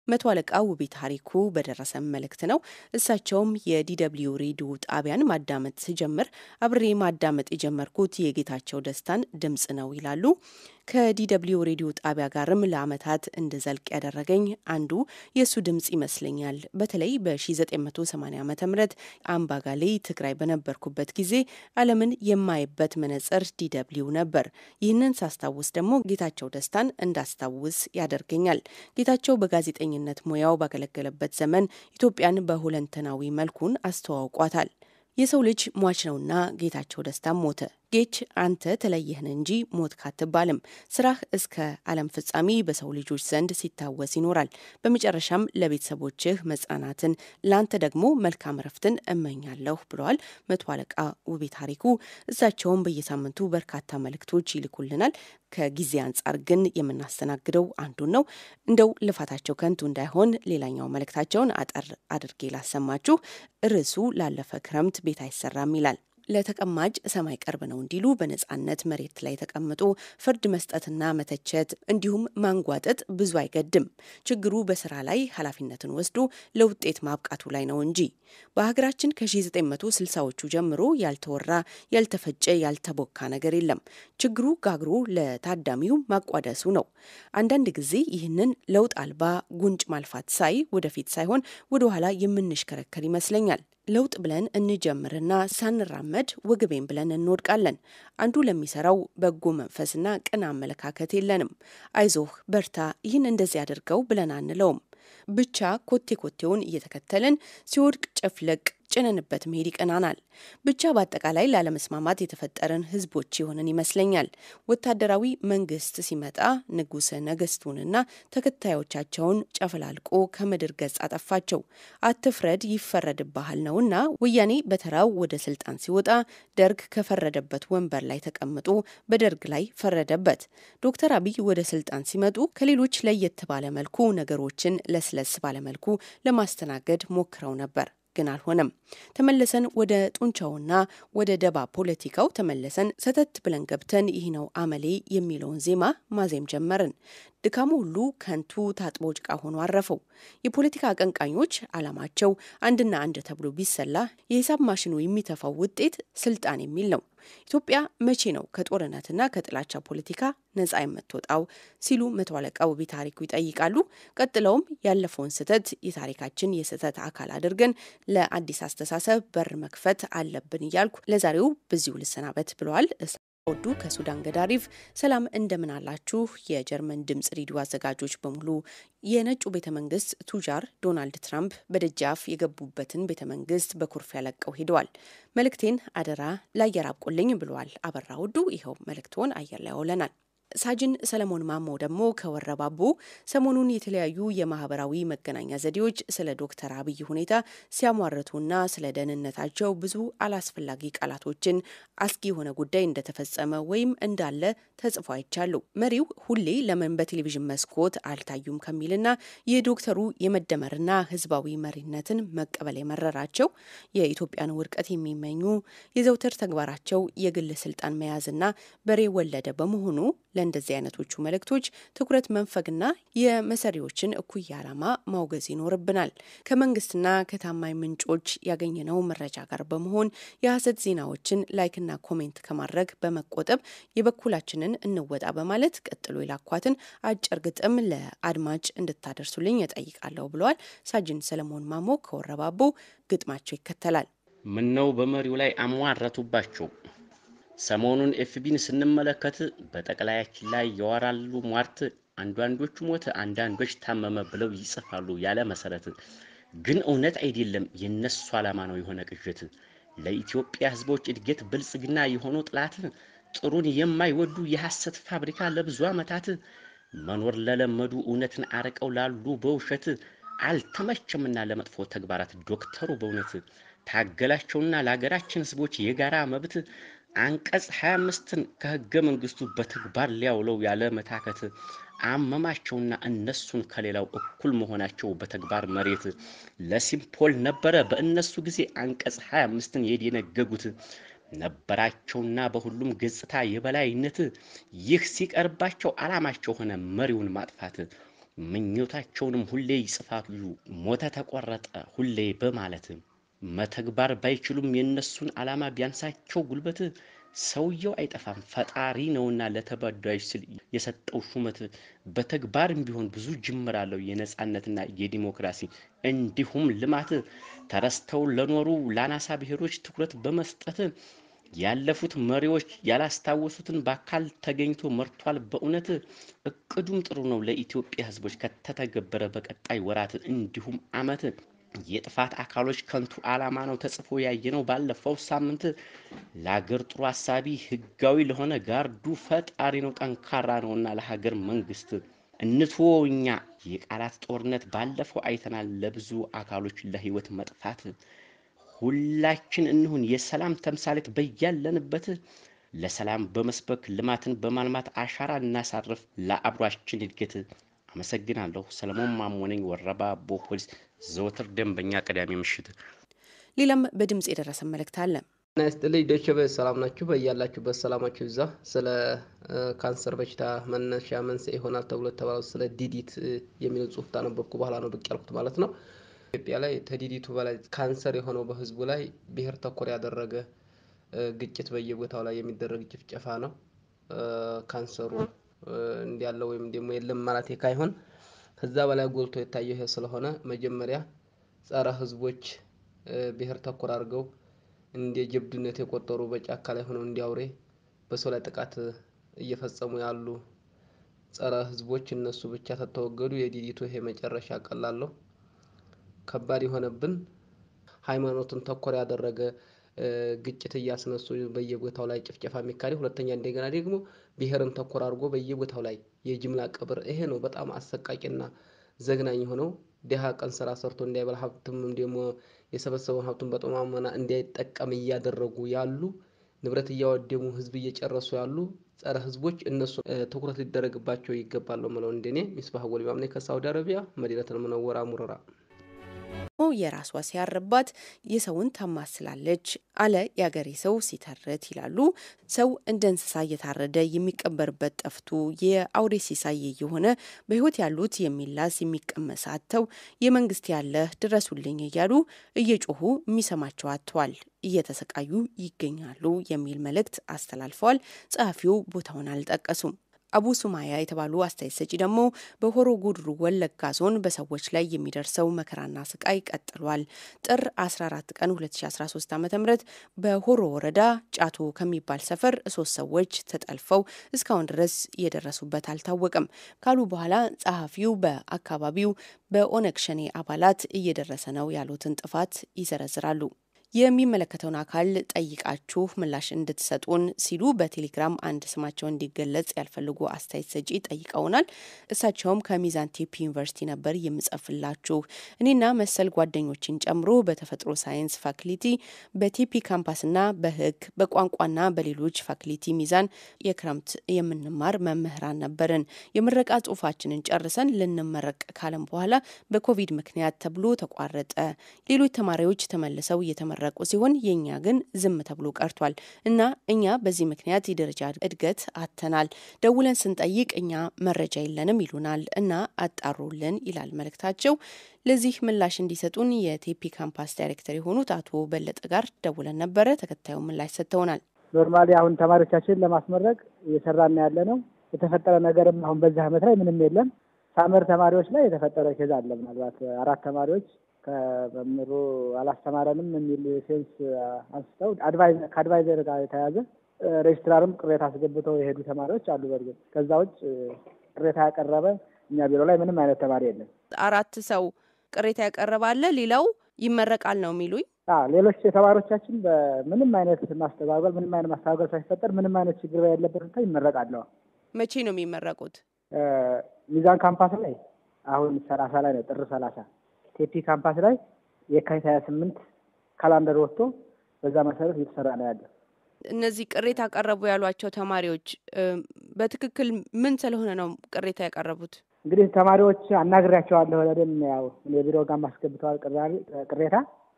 መቶ አለቃ ውቤ ታሪኩ በደረሰ መልእክት ነው። እሳቸውም የዲደብሊው ሬዲዮ ጣቢያን ማዳመጥ ስጀምር አብሬ ማዳመጥ የጀመርኩት የጌታቸው ደስታን ድምፅ ነው ይላሉ። ከዲደብሊው ሬዲዮ ጣቢያ ጋርም ለዓመታት እንድዘልቅ ያደረገኝ አንዱ የእሱ ድምፅ ይመስለኛል። በተለይ በ1980 ዓ ም አምባጋሌ ትግራይ በነበርኩበት ጊዜ ዓለምን የማይበት መነጽር ዲደብሊው ነበር። ይህንን ሳስታውስ ደግሞ ጌታቸው ደስታን እንዳስታውስ ያደርገኛል። ጌታቸው በጋዜጠኝነት ሙያው ባገለገለበት ዘመን ኢትዮጵያን በሁለንተናዊ መልኩን አስተዋውቋታል። የሰው ልጅ ሟች ነውና ጌታቸው ደስታም ሞተ። ጌች አንተ ተለየህን እንጂ ሞት ካትባልም ስራህ እስከ ዓለም ፍጻሜ በሰው ልጆች ዘንድ ሲታወስ ይኖራል። በመጨረሻም ለቤተሰቦችህ መጽናናትን፣ ለአንተ ደግሞ መልካም ረፍትን እመኛለሁ ብለዋል መቶ አለቃ ውቤ ታሪኩ። እሳቸውም በየሳምንቱ በርካታ መልእክቶች ይልኩልናል። ከጊዜ አንጻር ግን የምናስተናግደው አንዱን ነው። እንደው ልፋታቸው ከንቱ እንዳይሆን ሌላኛው መልእክታቸውን አጠር አድርጌ ላሰማችሁ። ርዕሱ ላለፈ ክረምት ቤት አይሰራም ይላል። ለተቀማጭ ሰማይ ቅርብ ነው እንዲሉ በነጻነት መሬት ላይ ተቀምጦ ፍርድ መስጠትና መተቸት እንዲሁም ማንጓጠጥ ብዙ አይገድም። ችግሩ በስራ ላይ ኃላፊነትን ወስዶ ለውጤት ማብቃቱ ላይ ነው እንጂ በሀገራችን ከ1960ዎቹ ጀምሮ ያልተወራ፣ ያልተፈጨ፣ ያልተቦካ ነገር የለም። ችግሩ ጋግሮ ለታዳሚው ማቋደሱ ነው። አንዳንድ ጊዜ ይህንን ለውጥ አልባ ጉንጭ ማልፋት ሳይ ወደፊት ሳይሆን ወደኋላ የምንሽከረከር ይመስለኛል። ለውጥ ብለን እንጀምርና ሳንራመድ ወግቤን ብለን እንወድቃለን። አንዱ ለሚሰራው በጎ መንፈስና ቅን አመለካከት የለንም። አይዞህ በርታ፣ ይህን እንደዚህ አድርገው ብለን አንለውም። ብቻ ኮቴ ኮቴውን እየተከተልን ሲወድቅ ጨፍለቅ ጭነንበት መሄድ ይቀናናል። ብቻ በአጠቃላይ ላለመስማማት የተፈጠረን ህዝቦች የሆንን ይመስለኛል። ወታደራዊ መንግስት ሲመጣ ንጉሰ ነገስቱንና ተከታዮቻቸውን ጨፈላልቆ ከምድር ገጽ አጠፋቸው። አትፍረድ ይፈረድብሃል ነውና ወያኔ በተራው ወደ ስልጣን ሲወጣ ደርግ ከፈረደበት ወንበር ላይ ተቀምጦ በደርግ ላይ ፈረደበት። ዶክተር አብይ ወደ ስልጣን ሲመጡ ከሌሎች ለየት ባለ መልኩ ነገሮችን ለስለስ ባለመልኩ ለማስተናገድ ሞክረው ነበር ግን አልሆነም። ተመለሰን ወደ ጡንቻውና ወደ ደባ ፖለቲካው ተመለሰን። ሰተት ብለን ገብተን ይህ ነው አመሌ የሚለውን ዜማ ማዜም ጀመርን። ድካሙ ሁሉ ከንቱ ታጥቦ ጭቃ ሆኖ አረፈው። የፖለቲካ አቀንቃኞች አላማቸው አንድና አንድ ተብሎ ቢሰላ የሂሳብ ማሽኑ የሚተፋው ውጤት ስልጣን የሚል ነው። ኢትዮጵያ መቼ ነው ከጦርነትና ከጥላቻ ፖለቲካ ነጻ የምትወጣው ሲሉ መቶ አለቃ ውቤ ታሪኩ ይጠይቃሉ። ቀጥለውም ያለፈውን ስህተት የታሪካችን የስህተት አካል አድርገን ለአዲስ አስተሳሰብ በር መክፈት አለብን እያልኩ ለዛሬው በዚሁ ልሰናበት ብለዋል። ወዱ ከሱዳን ገዳሪፍ ሰላም እንደምን አላችሁ? የጀርመን ድምጽ ሬዲዮ አዘጋጆች በሙሉ የነጩ ቤተ መንግስት ቱጃር ዶናልድ ትራምፕ በደጃፍ የገቡበትን ቤተ መንግስት በኩርፊያ ለቀው ሄደዋል። መልእክቴን አደራ ለአየር አብቆልኝ ብለዋል አበራ ውዱ። ይኸው መልእክቶን አየር ላይ ያውለናል። ሳጅን ሰለሞን ማሞ ደግሞ ከወረባቦ ሰሞኑን የተለያዩ የማህበራዊ መገናኛ ዘዴዎች ስለ ዶክተር አብይ ሁኔታ ሲያሟርቱና ስለ ደህንነታቸው ብዙ አላስፈላጊ ቃላቶችን አስጊ የሆነ ጉዳይ እንደተፈጸመ ወይም እንዳለ ተጽፎ አይቻሉ። መሪው ሁሌ ለምን በቴሌቪዥን መስኮት አልታዩም ከሚልና የዶክተሩ የመደመርና ህዝባዊ መሪነትን መቀበል የመረራቸው የኢትዮጵያን ውድቀት የሚመኙ የዘውትር ተግባራቸው የግል ስልጣን መያዝና በሬ ወለደ በመሆኑ ለእንደዚህ አይነቶቹ መልእክቶች ትኩረት መንፈግና የመሰሪዎችን እኩይ ዓላማ ማውገዝ ይኖርብናል። ከመንግስትና ከታማኝ ምንጮች ያገኘነው መረጃ ጋር በመሆን የሐሰት ዜናዎችን ላይክና ኮሜንት ከማድረግ በመቆጠብ የበኩላችንን እንወጣ በማለት ቀጥሎ የላኳትን አጭር ግጥም ለአድማጭ እንድታደርሱልኝ እጠይቃለሁ ብለዋል። ሳጅን ሰለሞን ማሞ ከወረባቦ ግጥማቸው ይከተላል። ምነው በመሪው ላይ አሟረቱባቸው። ሰሞኑን ኤፍቢን ስንመለከት በጠቅላያችን ላይ ያወራሉ ሟርት። አንዳንዶቹ ሞተ፣ አንዳንዶች ታመመ ብለው ይጽፋሉ ያለ መሰረት። ግን እውነት አይደለም፣ የነሱ ዓላማ ነው የሆነ ቅዠት። ለኢትዮጵያ ሕዝቦች እድገት ብልጽግና የሆኑ ጥላት፣ ጥሩን የማይወዱ የሐሰት ፋብሪካ ለብዙ ዓመታት መኖር ለለመዱ እውነትን አርቀው ላሉ በውሸት አልተመቸምና ለመጥፎ ተግባራት ዶክተሩ በእውነት ታገላቸውና ለሀገራችን ሕዝቦች የጋራ መብት አንቀጽ 25ን ከህገ መንግስቱ በተግባር ሊያውለው ያለ መታከት አመማቸውና እነሱን ከሌላው እኩል መሆናቸው በተግባር መሬት ለሲምፖል ነበረ በእነሱ ጊዜ አንቀጽ 25ን የደነገጉት ነበራቸውና በሁሉም ገጽታ የበላይነት ይህ ሲቀርባቸው ዓላማቸው ሆነ መሪውን ማጥፋት ምኞታቸውንም ሁሌ ይጽፋሉ ሞተ ተቆረጠ ሁሌ በማለት መተግባር ባይችሉም የእነሱን ዓላማ ቢያንሳቸው ጉልበት ሰውየው አይጠፋም ፈጣሪ ነውና ለተበዳዮች ስል የሰጠው ሹመት በተግባርም ቢሆን ብዙ ጅምር አለው የነጻነትና የዲሞክራሲ እንዲሁም ልማት ተረስተው ለኖሩ ለአናሳ ብሔሮች ትኩረት በመስጠት ያለፉት መሪዎች ያላስታወሱትን በአካል ተገኝቶ መርቷል። በእውነት እቅዱም ጥሩ ነው። ለኢትዮጵያ ሕዝቦች ከተተገበረ በቀጣይ ወራት እንዲሁም ዓመት የጥፋት አካሎች ከንቱ ዓላማ ነው ተጽፎ ያየነው ባለፈው ሳምንት። ለሀገር ጥሩ አሳቢ ህጋዊ ለሆነ ጋርዱ ፈጣሪ ነው ጠንካራ ነውና ለሀገር መንግስት እንትዎ እኛ የቃላት ጦርነት ባለፈው አይተናል። ለብዙ አካሎች ለህይወት መጥፋት ሁላችን እንሁን የሰላም ተምሳሌት በያለንበት ለሰላም በመስበክ ልማትን በማልማት አሻራ እናሳርፍ ለአብሯችን እድገት። አመሰግናለሁ። ሰለሞን ማሞ ነኝ፣ ወረባቦ ፖሊስ፣ ዘወትር ደንበኛ ቅዳሜ ምሽት። ሌላም በድምፅ የደረሰ መልእክት አለ። ጤና ይስጥልኝ ዶቼ ቬለ ሰላም ናችሁ? በያላችሁበት ሰላማችሁ ይብዛ። ስለ ካንሰር በሽታ መነሻ መንስኤ ይሆናል ተብሎ የተባለው ስለ ዲዲት የሚለው ጽሁፍ ታነበብኩ በኋላ ነው ብቅ ያልኩት ማለት ነው። ኢትዮጵያ ላይ ከዲዲቱ በላይ ካንሰር የሆነው በህዝቡ ላይ ብሔር ተኮር ያደረገ ግጭት በየቦታው ላይ የሚደረግ ጭፍጨፋ ነው። ካንሰሩ እንዲያለ ወይም ደግሞ የለም ማለት ካይሆን ከዛ በላይ ጎልቶ የታየው ይሄ ስለሆነ መጀመሪያ ጸረ ህዝቦች ብሔር ተኮር አድርገው እንደ ጀብድነት የቆጠሩ በጫካ ላይ ሆነው እንዲያውሬ በሰው ላይ ጥቃት እየፈጸሙ ያሉ ጸረ ህዝቦች እነሱ ብቻ ተተወገዱ የዲዲቱ ይሄ መጨረሻ ቀላለሁ ከባድ የሆነብን ሃይማኖትን ተኮር ያደረገ ግጭት እያስነሱ በየቦታው ላይ ጭፍጨፋ የሚካሄድ፣ ሁለተኛ እንደገና ደግሞ ብሔርን ተኮር አድርጎ በየቦታው ላይ የጅምላ ቀብር። ይሄ ነው በጣም አሰቃቂና ዘግናኝ የሆነው። ድሃ ቀን ስራ ሰርቶ እንዳይበላ ሀብትም ደግሞ የሰበሰበውን ሀብቱን በጠማመና እንዳይጠቀም እያደረጉ ያሉ ንብረት እያወደሙ ህዝብ እየጨረሱ ያሉ ጸረ ህዝቦች እነሱ ትኩረት ሊደረግባቸው ይገባል ነው የምለው። እንደኔ ሚስባህ ወሊማም ነኝ ከሳውዲ አረቢያ መዲነቱል ሙነወራ ሙረራ። የራሷ ሲያርባት የሰውን ታማስላለች አለ የአገሬ ሰው ሲተርት ይላሉ። ሰው እንደ እንስሳ እየታረደ የሚቀበርበት ጠፍቶ የአውሬ ሲሳይ የሆነ በህይወት ያሉት የሚላስ የሚቀመስ አጥተው የመንግስት ያለህ ድረሱልኝ እያሉ እየጮሁ የሚሰማቸው አጥተዋል፣ እየተሰቃዩ ይገኛሉ የሚል መልእክት አስተላልፈዋል። ጸሐፊው ቦታውን አልጠቀሱም። አቡ ሱማያ የተባሉ አስተያየት ሰጪ ደግሞ በሆሮ ጉድሩ ወለጋ ዞን በሰዎች ላይ የሚደርሰው መከራና ስቃይ ቀጥሏል። ጥር 14 ቀን 2013 ዓ ም በሆሮ ወረዳ ጫቶ ከሚባል ሰፈር ሶስት ሰዎች ተጠልፈው እስካሁን ድረስ የደረሱበት አልታወቀም ካሉ በኋላ ጸሐፊው በአካባቢው በኦነግ ሸኔ አባላት እየደረሰ ነው ያሉትን ጥፋት ይዘረዝራሉ። የሚመለከተውን አካል ጠይቃችሁ ምላሽ እንድትሰጡን ሲሉ በቴሌግራም አንድ ስማቸው እንዲገለጽ ያልፈልጉ አስተያየት ሰጪ ጠይቀውናል። እሳቸውም ከሚዛን ቴፒ ዩኒቨርሲቲ ነበር የምጽፍላችሁ እኔና መሰል ጓደኞችን ጨምሮ በተፈጥሮ ሳይንስ ፋክሊቲ፣ በቴፒ ካምፓስና በሕግ በቋንቋና በሌሎች ፋክሊቲ ሚዛን የክረምት የምንማር መምህራን ነበርን። የምረቃ ጽሁፋችንን ጨርሰን ልንመረቅ ካለም በኋላ በኮቪድ ምክንያት ተብሎ ተቋረጠ። ሌሎች ተማሪዎች ተመልሰው እየተመ ረቁ ሲሆን የእኛ ግን ዝም ተብሎ ቀርቷል እና እኛ በዚህ ምክንያት የደረጃ እድገት አጥተናል። ደውለን ስንጠይቅ እኛ መረጃ የለንም ይሉናል እና አጣሩልን ይላል መልእክታቸው። ለዚህ ምላሽ እንዲሰጡን የቴፒ ካምፓስ ዳይሬክተር የሆኑት አቶ በለጠ ጋር ደውለን ነበረ። ተከታዩ ምላሽ ሰጥተውናል። ኖርማሊ አሁን ተማሪዎቻችንን ለማስመረቅ እየሰራን ያለ ነው። የተፈጠረ ነገርም አሁን በዚህ ዓመት ላይ ምንም የለም። ሳመር ተማሪዎች ላይ የተፈጠረ ኬዝ አለ። ምናልባት አራት ተማሪዎች ከመምህሩ አላስተማረንም የሚል ሴንስ አንስተው ከአድቫይዘር ጋር የተያዘ ሬጅስትራርም ቅሬታ አስገብተው የሄዱ ተማሪዎች አሉ። በእርግጥ ከዛ ውጭ ቅሬታ ያቀረበ እኛ ቢሮ ላይ ምንም አይነት ተማሪ የለም። አራት ሰው ቅሬታ ያቀረባለ፣ ሌላው ይመረቃል ነው የሚሉኝ። ሌሎች ተማሪዎቻችን በምንም አይነት ማስተጓጎል ምንም አይነት ማስተጓጎል ሳይፈጠር ምንም አይነት ችግር ያለበት ሁኔታ ይመረቃለሁ። መቼ ነው የሚመረቁት? ሚዛን ካምፓስ ላይ አሁን ሰላሳ ላይ ነው ጥር ሰላሳ ቴፒ ካምፓስ ላይ የካቲት ሀያ ስምንት ካላንደር ወጥቶ በዛ መሰረት እየተሰራ ነው ያለ። እነዚህ ቅሬታ ያቀረቡ ያሏቸው ተማሪዎች በትክክል ምን ስለሆነ ነው ቅሬታ ያቀረቡት? እንግዲህ ተማሪዎች አናግሬያቸዋለሁ። ለደም ያው የቢሮ ጋር ማስገብተዋል ቅሬታ።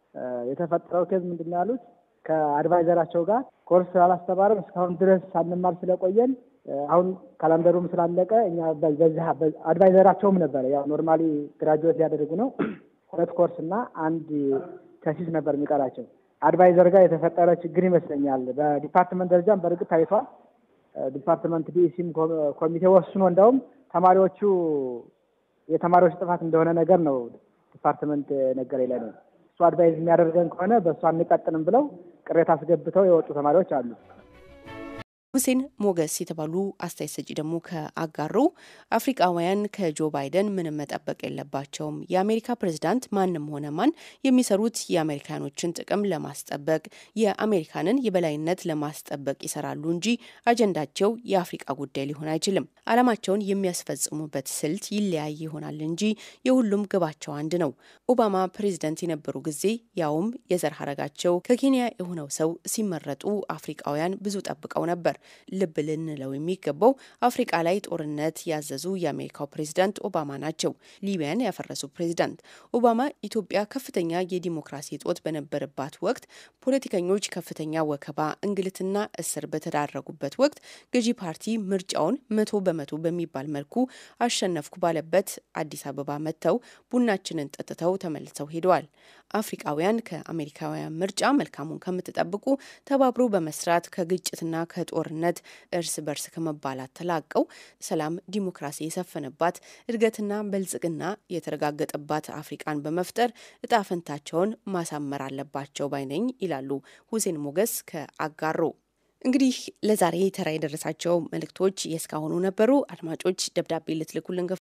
የተፈጠረው ኬዝ ምንድን ነው ያሉት ከአድቫይዘራቸው ጋር ኮርስ አላስተማረም እስካሁን ድረስ ሳንማር ስለቆየን አሁን ካላንደሩም ስላለቀ እኛ በዚህ አድቫይዘራቸውም ነበረ። ያው ኖርማሊ ግራጁዌት ሊያደርጉ ነው። ሁለት ኮርስ እና አንድ ተሲስ ነበር የሚቀራቸው። አድቫይዘር ጋር የተፈጠረ ችግር ይመስለኛል። በዲፓርትመንት ደረጃም በእርግጥ ታይቷል። ዲፓርትመንት ዲኢሲም ኮሚቴ ወስኖ እንደውም ተማሪዎቹ የተማሪዎች ጥፋት እንደሆነ ነገር ነው ዲፓርትመንት ነገር የለ ነው እሱ አድቫይዝ የሚያደርገን ከሆነ በእሱ አንቀጥልም ብለው ቅሬታ አስገብተው የወጡ ተማሪዎች አሉ። ሁሴን ሞገስ የተባሉ አስተያየት ሰጪ ደግሞ ከአጋሩ አፍሪቃውያን ከጆ ባይደን ምንም መጠበቅ የለባቸውም። የአሜሪካ ፕሬዝዳንት ማንም ሆነ ማን የሚሰሩት የአሜሪካኖችን ጥቅም ለማስጠበቅ የአሜሪካንን የበላይነት ለማስጠበቅ ይሰራሉ እንጂ አጀንዳቸው የአፍሪቃ ጉዳይ ሊሆን አይችልም። ዓላማቸውን የሚያስፈጽሙበት ስልት ይለያይ ይሆናል እንጂ የሁሉም ግባቸው አንድ ነው። ኦባማ ፕሬዝደንት የነበሩ ጊዜ ያውም የዘር ሀረጋቸው ከኬንያ የሆነው ሰው ሲመረጡ አፍሪቃውያን ብዙ ጠብቀው ነበር። ልብ ልንለው የሚገባው አፍሪቃ ላይ ጦርነት ያዘዙ የአሜሪካው ፕሬዝዳንት ኦባማ ናቸው። ሊቢያን ያፈረሱ ፕሬዝዳንት ኦባማ ኢትዮጵያ ከፍተኛ የዲሞክራሲ እጦት በነበረባት ወቅት፣ ፖለቲከኞች ከፍተኛ ወከባ፣ እንግልትና እስር በተዳረጉበት ወቅት ገዢ ፓርቲ ምርጫውን መቶ በመቶ በሚባል መልኩ አሸነፍኩ ባለበት አዲስ አበባ መጥተው ቡናችንን ጠጥተው ተመልሰው ሄደዋል። አፍሪቃውያን ከአሜሪካውያን ምርጫ መልካሙን ከምትጠብቁ ተባብሮ በመስራት ከግጭትና ከጦርነት እርስ በርስ ከመባላት ተላቀው ሰላም፣ ዲሞክራሲ የሰፈነባት እድገትና በልጽግና የተረጋገጠባት አፍሪቃን በመፍጠር እጣ ፈንታቸውን ማሳመር አለባቸው ባይነኝ ይላሉ ሁሴን ሞገስ ከአጋሮ። እንግዲህ ለዛሬ ተራ የደረሳቸው መልእክቶች የእስካሁኑ ነበሩ። አድማጮች ደብዳቤ ልትልኩልን